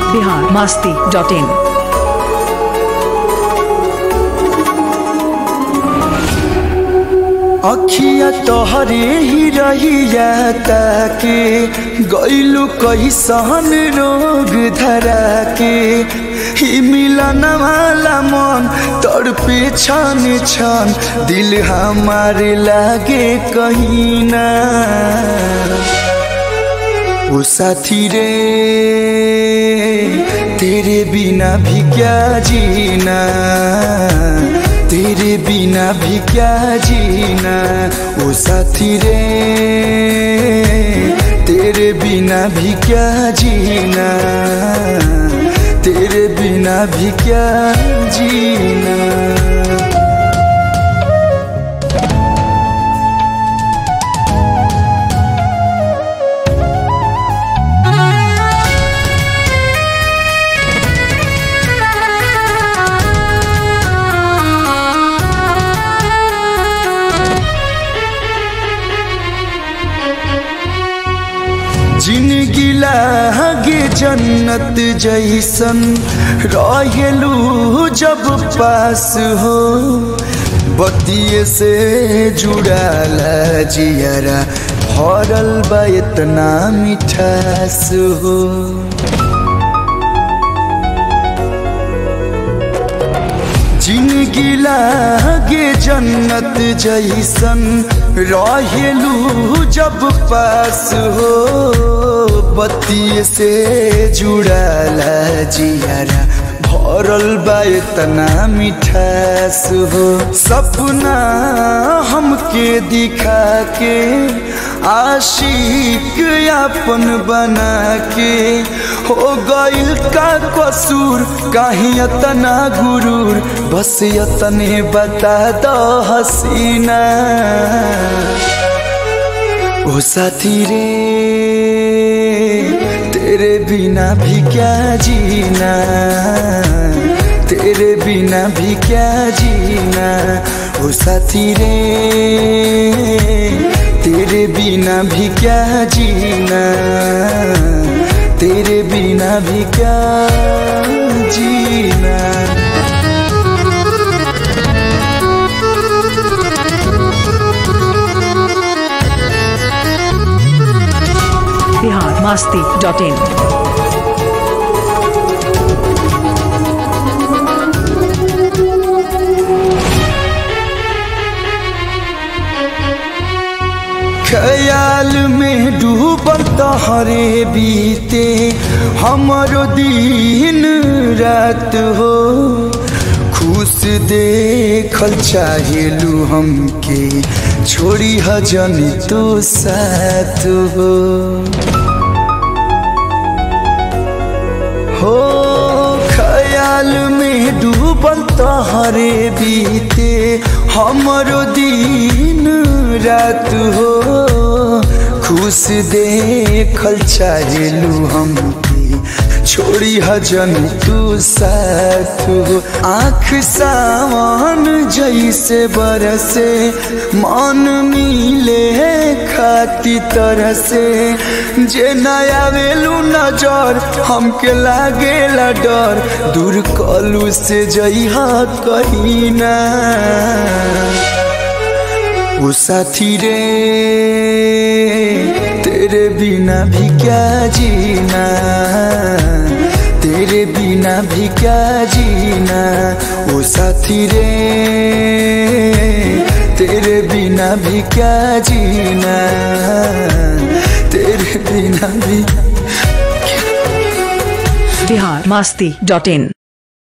Bihar Masti dot in अखिया तोहरे ही रहिया ताके गईलू कैसन रोग धरा के ही मिलन वाला मन तड़पे छन छन दिल हमारे लागे कहीं ना ओ साथी रे तेरे बिना भी क्या जीना तेरे बिना भी क्या जीना ओ साथी रे तेरे बिना भी क्या जीना तेरे बिना भी क्या जीना जिंदगी लागे जन्नत जैसन रहेलू जब पास हो बतिये से जुड़ाला जियरा भरल बा इतना मिठास हो जिंदगी लागे जन्नत जैसन रहेलू जब पास हो बत्ती से जुड़ाला जियारा भरल बा इतना मिठास हो सपना हमके दिखा के आशिक अपन बना के हो गइल का कसूर कहीं इतना गुरूर बस इतने बता दो हसीना ओ साथी रे तेरे बिना भी क्या जीना तेरे बिना भी क्या जीना ओ साथी रे तेरे बिना भी क्या जीना तेरे बिना भी क्या जीना बिहार मास्ती डॉट इन ख्याल में डूबल तहरे बीते हमरो दिन रात हो खुश देखल चाहेलू हमके छोड़ी हजन तो साथ हो हो ख्याल में डूबल तहरे बीते हमरो दिन रात हो खुश देखल चाहेलू हमके छोड़ी हजन तू साथ हो आँख सावन जैसे बरसे मन मिले खाती तरह से जे नया वेलू नजर हमके लागेला डर दूर कलू से जइहा कहीं ना ओ साथी रे तेरे बिना भी क्या जीना तेरे बिना भी क्या जीना ओ साथी रे तेरे बिना भी क्या जीना तेरे बिना भी बिहार मास्ती डॉट इन